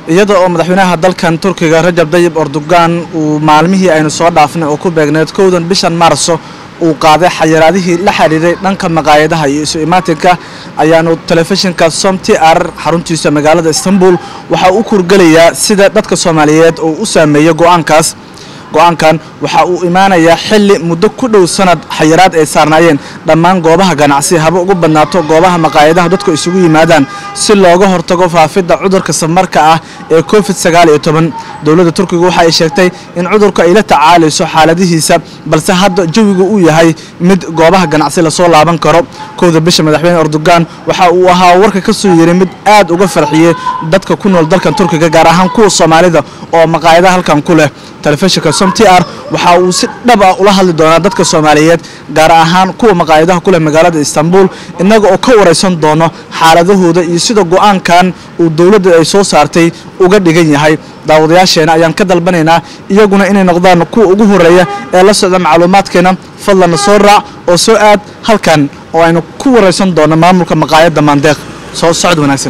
iyada oo madaxweynaha dalkan turkiga rajab dayib erdogan uu maalmihii aynu soo dhaafnay oo ku beegneed kowdan bishan maarso uu qaaday xayiraadihii la xidhiiray dhanka maqaayadaha iyo isu imaatinka ayaanu telefishinka som t r xaruntiisa magaalada istanbul waxaa u kurgelayaa sida dadka soomaaliyeed oo u saameeyey go-aankaas go-aankan waxa uu imaanayaa xilli muddo ku dhow sanad xayiraad ay saarnaayeen dhammaan goobaha ganacsi haba ugu badnaato goobaha maqaayadaha dadku isugu yimaadaan si looga hortago faafidda cudurka samarka ah ee covid sagaal iyo toban dowladda turkiga waxa ay sheegtay in cudurku ay la tacaalayso xaaladihiisa balse hadda jawigu uu yahay mid goobaha ganacsi lasoo laaban karo kowda bisha madaxweyne erdogan waxa uu ahaa warka ka soo yeray mid aad uga farxiyey dadka ku nool dalkan turkiga gaar ahaan kuwa soomaalida oo maqaayadaha halkan ku leh telefishinka som t r waxa uu si dhab ah ula hadli doonaa dadka soomaaliyeed gaar ahaan kuwa maqaayadaha ku leh magaalada istanbul innaga oo ka waraysan doono xaaladahooda iyo sida go-aankan uu dowladda ay soo saartay uga dhigan yahay daawadayaasheena ayaan ka dalbanaynaa iyaguna inay noqdaan kuwa ugu horeeya ee la socda macluumaadkeena fadlanna soo raac oo soo aad halkan oo aynu ku waraysan doono maamulka maqaayadda maandeeq soo socod wanaagsan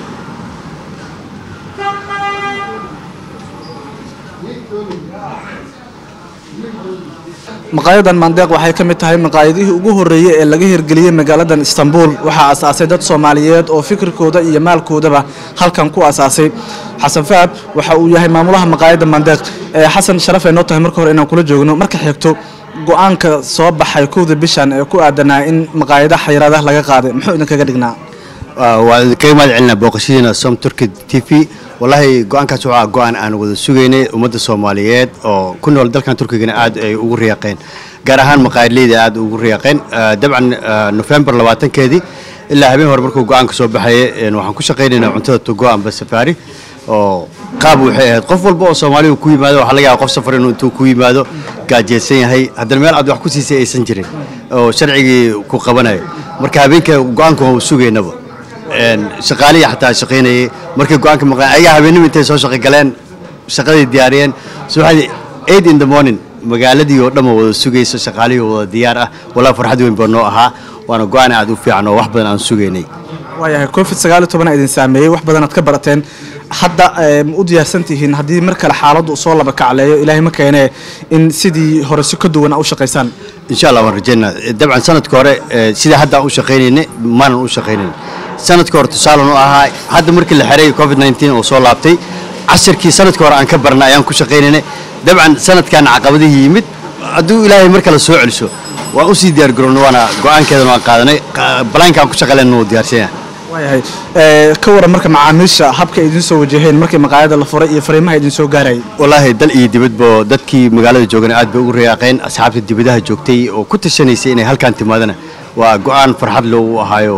maqaayadan maandeeq waxay ka mid tahay maqaayadihii ugu horreeyey ee laga hirgeliyey magaaladan istanbul waxaa asaasay dad soomaaliyeed oo fikirkooda iyo maalkoodaba halkan ku asaasay xasan fahad waxa uu yahay maamulaha maqaayadda maandeeq xasan sharaf ay noo tahay marka hore inaan kula joogno marka xigto go-aanka soo baxay kowda bishan ee ku aadanaa in maqaayadaha xayiraadaha laga qaaday muxuu idinkaga dhignaa waan kaga mahad celinaa booqashadiina som turki t v wallaahi go-aankaas waxaa go-aan aan wada sugaynay ummadda soomaaliyeed oo ku nool dalkan turkigana aad ay ugu riyaaqeen gaar ahaan maqaayadleyda aad ugu riyaaqeen dabcan nofembar labaatankeedii ilaa habeen hore markuu go-aanka soo baxaya waxaan ku shaqaynaynaa cuntada togo amba safaari oo qaab waxay ahayd qof walba oo soomaaliga ku yimaado waxaa laga yaaba qof safar inuu intuu ku yimaado gaajeysan yahay haddana meel aad wax ku siisay aysan jirin oo sharcigii ku qabanayo marka habeenka go-aanka waa u sugaynaba shaqaalihii xataa shaqaynayay markay go-aanka maqleen ayagaa habeenimo intay soo shaqo galeen shaqadii diyaariyeen subaxdii eight in the morning magaaladii oo dhan wada sugayso shaqaalihii wada diyaar ah walaa farxad weyn baa noo ahaa waana go-aan aad u fiican oo wax badan aan sugaynay waayahay covid sagaal iyo toban idin saameeyey wax badan aad ka barateen hadda ma u diyaarsan tihiin haddii mar kale xaaladdu soo laba kacleeyo ilaahay ma keenee in sidii hore si ka duwan a u shaqaysaan insha allah waan rajaynaa dabcan sanadka hore sidai hadda aan u shaqaynayna maanan u shaqaynayn sanadka hore tusaalan u ahaa hadda markii la xeray covid nteen oo soo laabtay casharkii sanadka hore aan ka barnay ayaan ku shaqaynaynay dabcan sanadkan caqabadihii yimid hadduu ilaahay mar kale soo celiso waan usii diyaargaroona waana go-aankeedana waan qaadanay balaanka aan ku shaqalayna wuu diyaarsan yahay waayahay ka waran marka macaamiisha habka ay idiin soo wajaheen markii maqaayada la furay iyo fariimaha idin soo gaarayay wallaahi dal iyo dibadba dadkii magaalada joogana aad bay ugu riyaaqeen asxaabta dibadaha joogtay oo ku tashanaysay inay halkaan timaadana waa go-aan farxad loogu ahaayo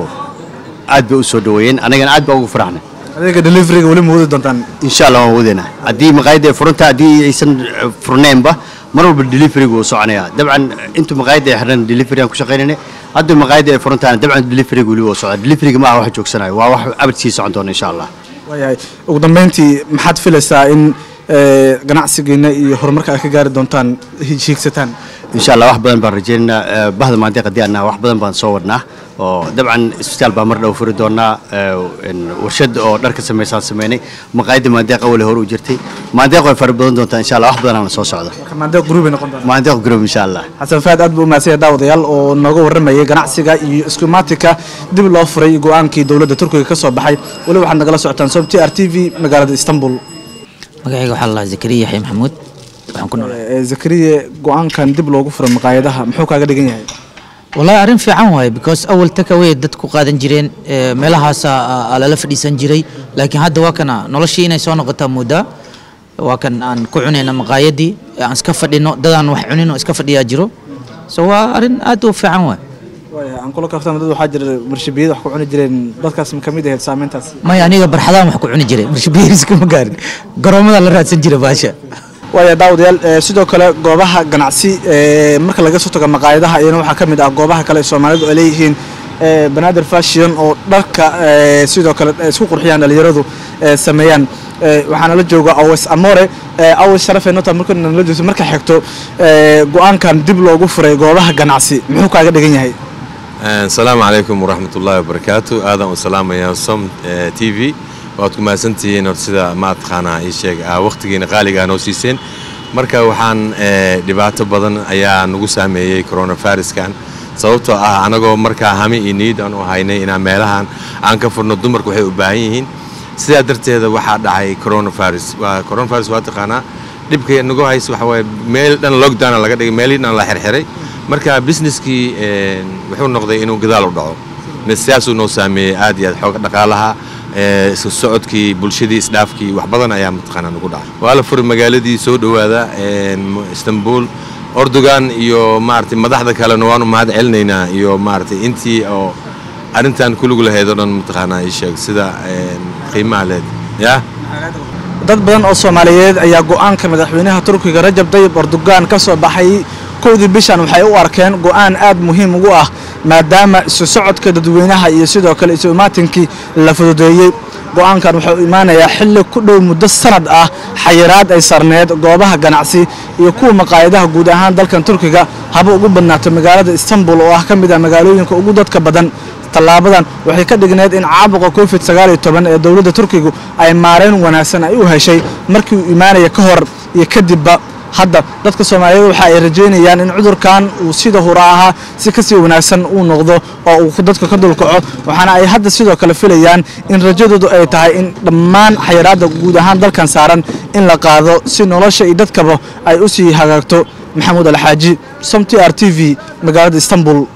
aad bay u soo dhaweeyeen annagana aad baa ugu faraxnay adeega deliveriga weli ma wadi doontaan insha allah waan wadeynaa haddii maqaayadda ay furanta haddii aysan furnaynba mar walba deliveriga wuu soconayaa dabcan intuu maqaayadda ay xirnan delivery aan ku shaqaynayna haddii maqaayadda ay furantaana dabcan deliveriga weli wuu socdaa deliveriga ma aha wax joogsanayo waa wax abad sii socon doona insha allah waayahay ugu dambeyntii maxaad filaysaa in ganacsigiina iyo horumarka aad ka gaari doontaan hiigsataan insha allah wax badan baan rajaynaynaa bahda maandeeq haddii annaha wax badan baan soo wadnaa oo dabcan isbitaal baa mar dhow furi doonaa warshad oo dharka samaysaan sameynay maqaayadda maandeeq awale hore u jirtay maandeeq way fara badan doontaa insha allah wax badanaana soo socda maandeeq gruubay noqon doontaa maandeeq group insha allah xasan faad aad buu umahadsanya daawadayaal oo nooga warramayay ganacsiga iyo iskumaatika dib loo furay go-aankii dowladda turkiga ka soo baxay weli waxaad nagala socotaan sob t r t v magaalada istanbul magacayga waxaa la zakariya yaxya maxamuud waxaan ku noolaa zakariye go-aankan dib loogu furay maqaayadaha muxuu kaaga dhigan yahay wallahi arrin fiican waaye because awal takaway dad ku qaadan jireen meelahaasa lala fadhiisan jiray laakiin hadda waa kana noloshii inay soo noqotaa moodaa waa kan aan ku cunayna maqaayadii aan iska fadhino dadaan wax cunin oo iska fadhiyaa jiro so waa arrin aad u fiican waay waaya aan kula kaftama dad waxaa jira marshibiyada wax ku cuni jireen dadkaas ma kamid ahayd saameyntaas maya aniga barxadaan wax ku cuni jiray marshibiyariskama gaarin garoomada la raadsan jiray baasha waaya daawadayaal sidoo kale goobaha ganacsi marka laga soo tago maqaayadaha iyana waxaa ka mid ah goobaha kale ee soomaalidu ay leeyihiin banaadir fashion oo dharka sidoo kale isku qurxiyaan dhalinyaradu sameeyaan waxaana la jooga aws amore aws sharafee nota markana la joogto marka xigto go-aankan dib loogu furay goobaha ganacsi muxuu kaaga dhigan yahay asalaamu calaykum waraxmat ullaahi wabarakaatu aadaan u salaamayaa som t v waad ku mahadsantihiin hor sida maataqaanaa ii sheeg waqtigiina qaaliga aa noo siiseen marka waxaan dhibaato badan ayaa nagu saameeyey coronaviruskan sababtoo ah anagoo markaa hami iyo niid aan u haynay inaan meelahan aan ka furno dumarku waxay u baahan yihiin sidaa darteeda waxaa dhacay coronavirus waa coronavirus waa taqaanaa dhibka nagu hays waxa waaye meel dhan lockdown laga dhigay meelihii dhan la xirxiray marka businesskii wuxuu noqday inuu gadaal u dhaco sidaasuu noo saameeyey aad iyo aad xooga dhaqaalaha isku socodkii bulshadii isdhaafkii wax badan ayaa mataqaanaa nagu dhacay waa la furay magaaladii soo dhowaada istanbul ordogan iyo maaragtay madaxda kalena waanu mahad celinaynaa iyo maaragtay intii oo arrintan kulug lahayd oo dhan mataqaanaa ii sheeg sida qiimaha leed yaa dad badan oo soomaaliyeed ayaa go'aanka madaxweynaha turkiga rajab dayib erdogan ka soo baxay kowdii bishan waxay u arkeen go'aan aad muhiim ugu ah maadaama isu socodka dadweynaha iyo sidoo kale isu imaatinkii la fududeeyey go'aankan wuxuu imaanayaa xilli ku dhow muddo sanad ah xayiraad ay sarneed goobaha ganacsi iyo kuwa maqaayadaha guud ahaan dalkan turkiga haba ugu badnaato magaalada istanbul oo ah ka mid ah magaalooyinka ugu dadka badan tallaabadan waxay ka dhigneed in caabuqa covid sagaaliyo toban ee dowladda turkigu ay maarayn wanaagsan ay u heshay markii uu imaanaya ka hor iyo kadibba hadda dadka soomaaliyeed waxa ay rajaynayaan in cudurkan uu sida hura ahaa si kasii wanaagsan uu noqdo oo uu dadka ka dulkaco waxaana ay hadda sidoo kale filayaan in rajadoodu ay tahay in dhammaan xayiraadda guud ahaan dalkan saaran in la qaado si nolosha iyo dadkaba ay u sii hagaagto maxamuud alxaaji som t r t v magaalada istanbul